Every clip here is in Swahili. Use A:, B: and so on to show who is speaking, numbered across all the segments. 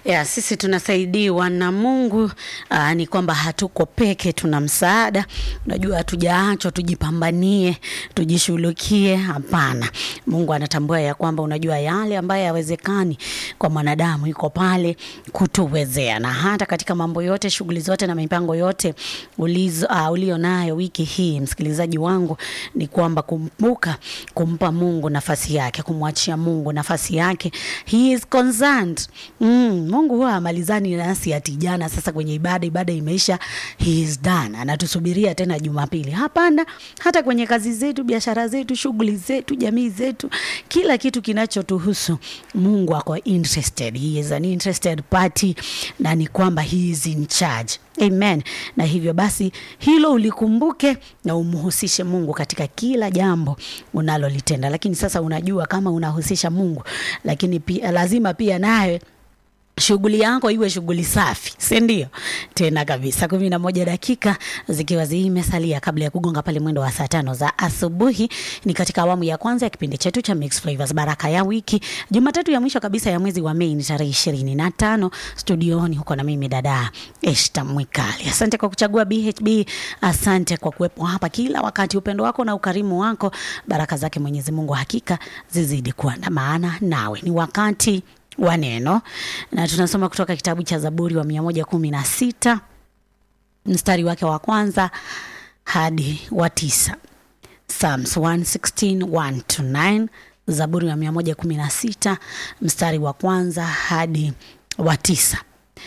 A: ya sisi tunasaidiwa na Mungu. Aa, ni kwamba hatuko peke, tuna msaada. Unajua, hatujaachwa tujipambanie, tujishughulikie. Hapana, Mungu anatambua ya kwamba unajua yale ambayo yawezekani kwa mwanadamu iko pale kutuwezea, na hata katika mambo yote, shughuli zote na mipango yote ulizo, uh, ulio nayo wiki hii, msikilizaji wangu, ni kwamba kumbuka kumpa Mungu nafasi yake, kumwachia Mungu nafasi yake. He is concerned. Mm, Mungu huwa amalizani nasi ati jana sasa kwenye ibada, ibada imeisha, he is done, anatusubiria tena Jumapili. Hapana, hata kwenye kazi zetu, biashara zetu, shughuli zetu, jamii zetu, kila kitu kinachotuhusu Mungu ako interested. He is an interested party, na ni kwamba he is in charge. Amen. Na hivyo basi hilo ulikumbuke na umhusishe Mungu katika kila jambo unalolitenda. Lakini sasa unajua kama unahusisha Mungu, lakini pia lazima pia nawe shughuli yako iwe shughuli safi, si ndio? Tena kabisa. kumi na moja dakika zikiwa zimesalia kabla ya kugonga pale mwendo wa saa tano za asubuhi, ni katika awamu ya kwanza ya kipindi chetu cha Mixed Flavors, baraka ya wiki, Jumatatu ya mwisho kabisa ya mwezi wa Mei, ni tarehe ishirini na tano. Studioni huko na mimi dada Eshta Mwikali. Asante kwa kuchagua BHB, asante kwa kuwepo hapa kila wakati. Upendo wako na ukarimu wako, baraka zake Mwenyezi Mungu hakika zizidi kuandamana nawe. Ni wakati wa neno na tunasoma kutoka kitabu cha Zaburi wa mia moja kumi na sita mstari wake wa kwanza hadi wa tisa. Psalms 116, 1 to 9. Zaburi wa mia moja kumi na sita mstari wa kwanza hadi wa tisa.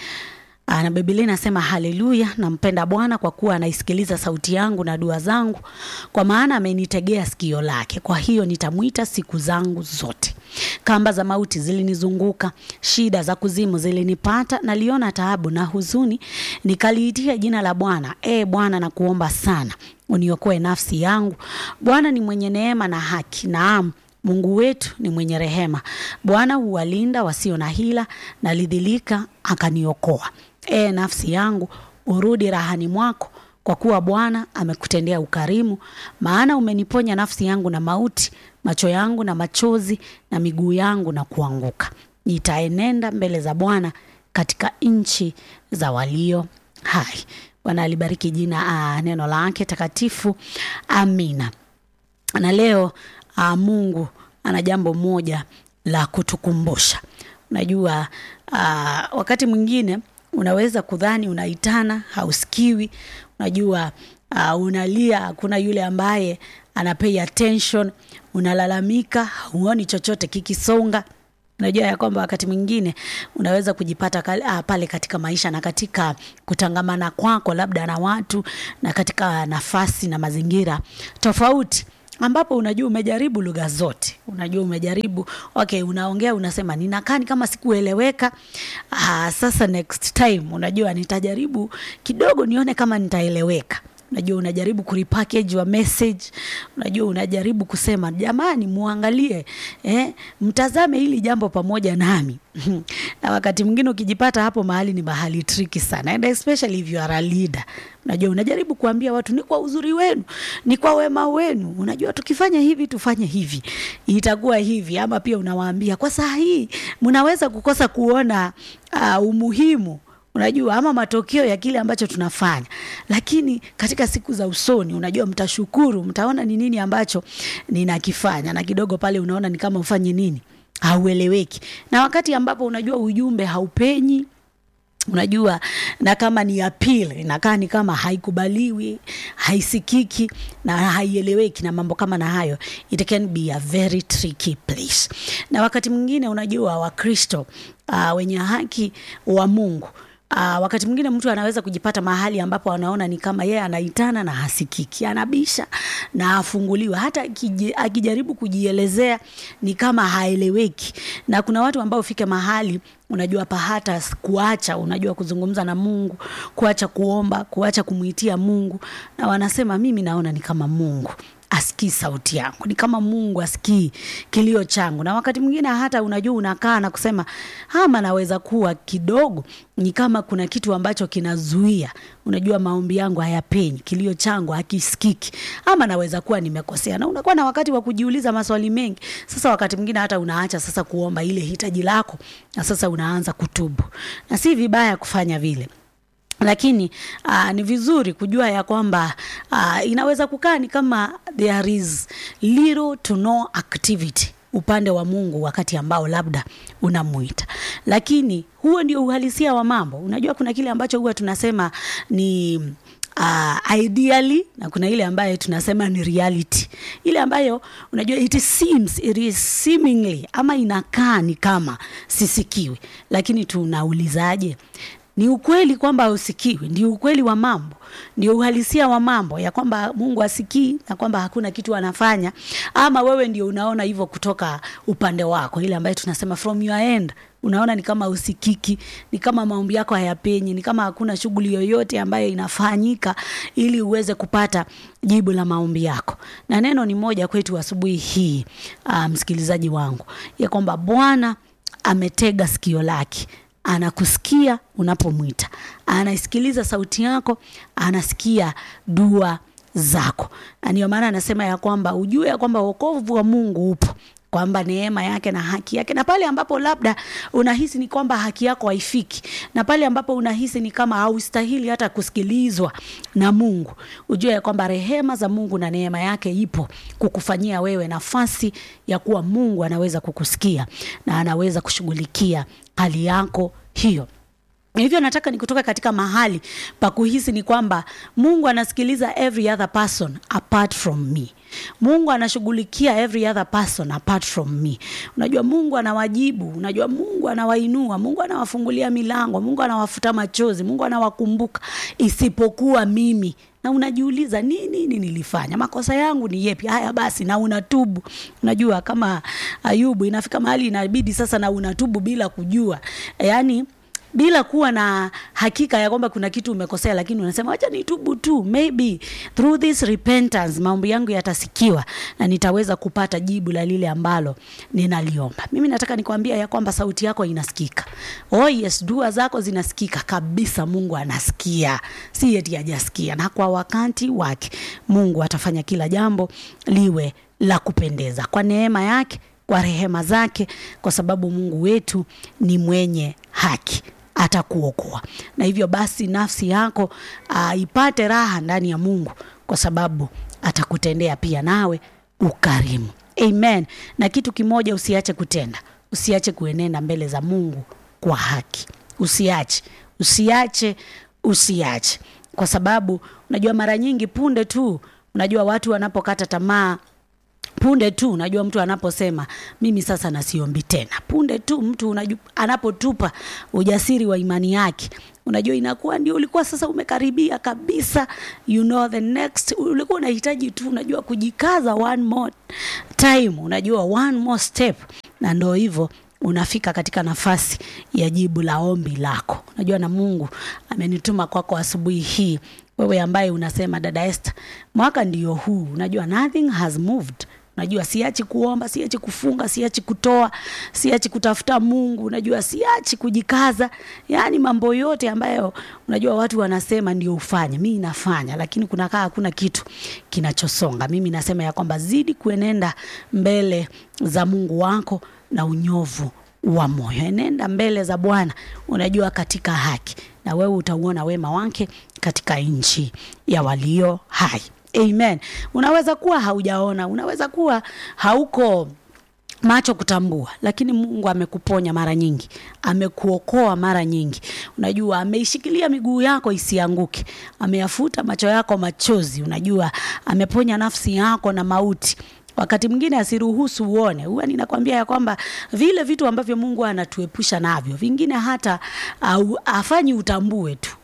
A: Na Biblia inasema haleluya, nampenda Bwana kwa kuwa anaisikiliza sauti yangu na dua zangu, kwa maana amenitegea sikio lake. Kwa hiyo nitamwita siku zangu zote. Kamba za mauti zilinizunguka, shida za kuzimu zilinipata, naliona taabu na huzuni, nikaliitia jina la Bwana. E Bwana, nakuomba sana, uniokoe nafsi yangu. Bwana ni mwenye neema na haki, naam Mungu wetu ni mwenye rehema. Bwana huwalinda wasio na hila, nalidhilika akaniokoa. E nafsi yangu, urudi rahani mwako, kwa kuwa Bwana amekutendea ukarimu. Maana umeniponya nafsi yangu na mauti, macho yangu na machozi, na miguu yangu na kuanguka. Nitaenenda mbele za Bwana katika nchi za walio hai. Bwana alibariki jina a, neno lake takatifu. Amina. Na leo a, Mungu ana jambo moja la kutukumbusha. Unajua a, wakati mwingine unaweza kudhani unaitana hausikiwi. Unajua uh, unalia, hakuna yule ambaye ana pay attention. Unalalamika, huoni chochote kikisonga. Unajua ya kwamba wakati mwingine unaweza kujipata kal, uh, pale katika maisha na katika kutangamana kwako labda na watu na katika nafasi na mazingira tofauti ambapo unajua umejaribu lugha zote, unajua umejaribu okay, unaongea unasema ninakaa kama sikueleweka. Ah, sasa next time unajua nitajaribu kidogo nione kama nitaeleweka. Unajua unajaribu kurepackage your message, unajua unajaribu kusema jamani, muangalie eh, mtazame hili jambo pamoja nami na wakati mwingine ukijipata hapo mahali ni mahali tricky sana, and especially if you are a leader. Unajua unajaribu kuambia watu ni kwa uzuri wenu, ni kwa wema wenu, unajua tukifanya hivi tufanye hivi itakuwa hivi, ama pia unawaambia kwa saa hii mnaweza kukosa kuona uh, umuhimu unajua ama matokeo ya kile ambacho tunafanya, lakini katika siku za usoni, unajua mtashukuru, mtaona ni nini ambacho ninakifanya, na kidogo pale unaona ni kama ufanye nini, haueleweki. Na wakati ambapo unajua ujumbe haupenyi unajua na kama ni appeal inakaa ni kama haikubaliwi, haisikiki na haieleweki na mambo kama na hayo, it can be a very tricky place. Na wakati mwingine unajua Wakristo uh, wenye haki wa Mungu Uh, wakati mwingine mtu anaweza kujipata mahali ambapo anaona ni kama yeye anaitana na hasikiki, anabisha na afunguliwa, hata akijaribu kujielezea ni kama haeleweki. Na kuna watu ambao fika mahali unajua pa hata kuacha, unajua kuzungumza na Mungu, kuacha kuomba, kuacha kumwitia Mungu, na wanasema mimi naona ni kama Mungu asikii sauti yangu, ni kama Mungu asikii kilio changu. Na wakati mwingine hata unajua, unakaa na kusema ama naweza kuwa kidogo ni kama kuna kitu ambacho kinazuia, unajua, maombi yangu hayapenyi, kilio changu hakisikiki, ama naweza kuwa nimekosea, na unakuwa na wakati wa kujiuliza maswali mengi. Sasa wakati mwingine hata unaacha sasa kuomba ile hitaji lako, na sasa unaanza kutubu, na si vibaya kufanya vile lakini uh, ni vizuri kujua ya kwamba uh, inaweza kukaa ni kama there is little to no activity upande wa Mungu wakati ambao labda unamuita, lakini huo ndio uhalisia wa mambo. Unajua, kuna kile ambacho huwa tunasema ni uh, ideally na kuna ile ambayo tunasema ni reality, ile ambayo unajua it seems, it is seemingly ama inakaa ni kama sisikiwi, lakini tunaulizaje? Ni ukweli kwamba usikiwi? Ndio ukweli wa mambo, ndio uhalisia wa mambo ya kwamba Mungu asikii na kwamba hakuna kitu anafanya, ama wewe ndio unaona hivyo kutoka upande wako, ile ambayo tunasema from your end unaona ni kama usikiki, ni kama maombi yako hayapenyi, ni kama hakuna shughuli yoyote ambayo inafanyika ili uweze kupata jibu la maombi yako. Na neno ni moja kwetu asubuhi hii, uh, msikilizaji wangu, ya kwamba Bwana ametega sikio lake anakusikia unapomwita, anaisikiliza sauti yako, anasikia dua zako, na ndio maana anasema ya kwamba ujue ya kwamba wokovu wa Mungu upo kwamba neema yake na haki yake, na pale ambapo labda unahisi ni kwamba haki yako haifiki, na pale ambapo unahisi ni kama haustahili hata kusikilizwa na Mungu, ujue ya kwamba rehema za Mungu na neema yake ipo kukufanyia wewe nafasi ya kuwa Mungu anaweza kukusikia na anaweza kushughulikia hali yako hiyo. Hivyo nataka ni kutoka katika mahali pa kuhisi ni kwamba Mungu anasikiliza every other person apart from me. Mungu anashughulikia every other person apart from me. Unajua Mungu anawajibu, unajua Mungu anawainua, Mungu anawafungulia milango, Mungu anawafuta machozi, Mungu anawakumbuka isipokuwa mimi. Na unajiuliza nini nini nilifanya? Makosa yangu ni yepi? Haya basi, na unatubu. Unajua kama Ayubu, inafika mahali inabidi sasa na unatubu bila kujua, yaani bila kuwa na hakika ya kwamba kuna kitu umekosea, lakini unasema acha nitubu tu, maybe through this repentance maombi yangu yatasikiwa na nitaweza kupata jibu la lile ambalo ninaliomba. Mimi nataka nikwambia ya kwamba sauti yako inasikika. Oh yes, dua zako zinasikika kabisa. Mungu anasikia, si eti hajasikia, na kwa wakati wake Mungu atafanya kila jambo liwe la kupendeza kwa neema yake, kwa rehema zake, kwa sababu Mungu wetu ni mwenye haki atakuokoa na hivyo basi nafsi yako uh, ipate raha ndani ya Mungu kwa sababu atakutendea pia nawe ukarimu. Amen. Na kitu kimoja usiache kutenda, usiache kuenenda mbele za Mungu kwa haki. Usiache, usiache, usiache, kwa sababu unajua mara nyingi punde tu unajua watu wanapokata tamaa punde tu unajua mtu anaposema mimi sasa nasiombi tena, punde tu mtu unajua, anapotupa ujasiri wa imani yake, unajua inakuwa ndio ulikuwa sasa umekaribia kabisa, you know the next, ulikuwa unahitaji tu unajua kujikaza one more time, unajua one more step, na ndo hivyo unafika katika nafasi ya jibu la ombi lako. Unajua, na Mungu amenituma kwako kwa asubuhi hii, wewe ambaye unasema dada Esther, mwaka ndio huu, unajua nothing has moved Unajua siachi kuomba, siachi kufunga, siachi kutoa, siachi kutafuta Mungu, unajua siachi kujikaza, yaani mambo yote ambayo unajua watu wanasema ndio ufanye, mimi nafanya, lakini kunakaa hakuna kitu kinachosonga. Mimi nasema ya kwamba zidi kuenenda mbele za Mungu wako na unyovu wa moyo, enenda mbele za Bwana, unajua katika haki, na wewe utauona wema wake katika nchi ya walio hai. Amen. Unaweza kuwa haujaona, unaweza kuwa hauko macho kutambua, lakini Mungu amekuponya mara nyingi, amekuokoa mara nyingi. Unajua, ameishikilia miguu yako isianguke, ameyafuta macho yako machozi. Unajua, ameponya nafsi yako na mauti wakati mwingine asiruhusu uone. Huwa ninakwambia ya kwamba vile vitu ambavyo Mungu anatuepusha navyo, vingine hata uh, afanyi utambue tu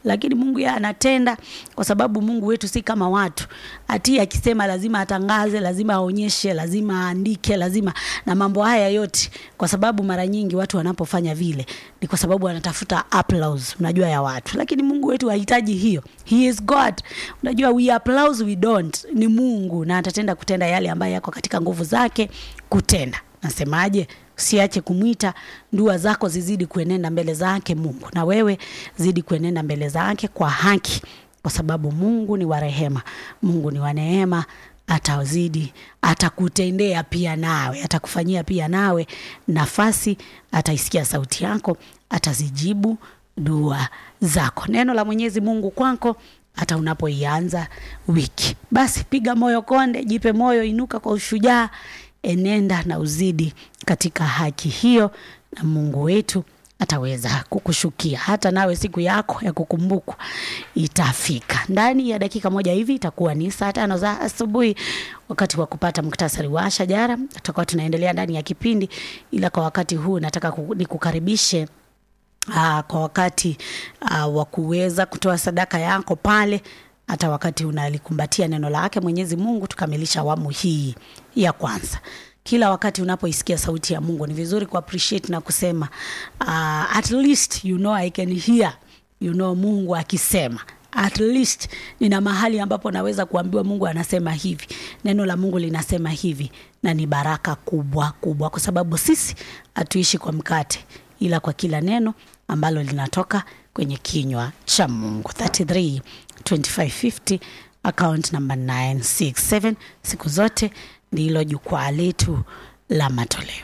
A: lakini Mungu yeye anatenda, kwa sababu Mungu wetu si kama watu. Ati akisema lazima atangaze, lazima aonyeshe, lazima aandike, lazima na mambo haya yote, kwa sababu mara nyingi watu wanapofanya vile ni kwa sababu wanatafuta applause, unajua ya watu, lakini Mungu wetu hahitaji hiyo. He is God. Unajua we applause we don't, ni Mungu na atatenda kutenda yale ambayo yako katika nguvu zake kutenda. Nasemaje? Usiache kumwita, ndua zako zizidi kuenenda mbele zake Mungu, na wewe zidi kuenenda mbele zake kwa haki, kwa sababu Mungu ni wa rehema, Mungu ni wa neema. Atazidi, atakutendea pia nawe, atakufanyia pia nawe nafasi, ataisikia sauti yako, atazijibu dua zako. Neno la Mwenyezi Mungu kwako hata unapoianza wiki. Basi piga moyo konde, jipe moyo, inuka kwa ushujaa, enenda na uzidi katika haki hiyo, na Mungu wetu ataweza kukushukia. Hata nawe siku yako ya kukumbukwa itafika. Ndani ya dakika moja hivi itakuwa ni saa tano za asubuhi, wakati wa kupata muktasari wa shajara. Tutakuwa tunaendelea ndani ya kipindi, ila kwa wakati huu nataka ku- nikukaribishe Aa, kwa wakati uh, wa kuweza kutoa sadaka yako pale, hata wakati unalikumbatia neno lake Mwenyezi Mungu, tukamilisha awamu hii ya kwanza. Kila wakati unapoisikia sauti ya Mungu ni vizuri ku appreciate na kusema uh, at least you know I can hear you know Mungu akisema at least nina mahali ambapo naweza kuambiwa Mungu anasema hivi, neno la Mungu linasema hivi, na ni baraka kubwa kubwa, kwa sababu sisi hatuishi kwa mkate, ila kwa kila neno ambalo linatoka kwenye kinywa cha Mungu. 33 2550 account number 967. Siku zote ndilo jukwaa letu la matoleo.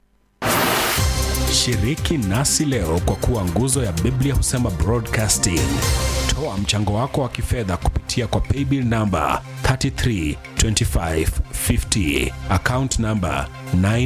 B: Shiriki nasi leo kwa kuwa nguzo ya Biblia husema broadcasting. Toa mchango wako wa kifedha kupitia kwa paybill number 332550 account number 9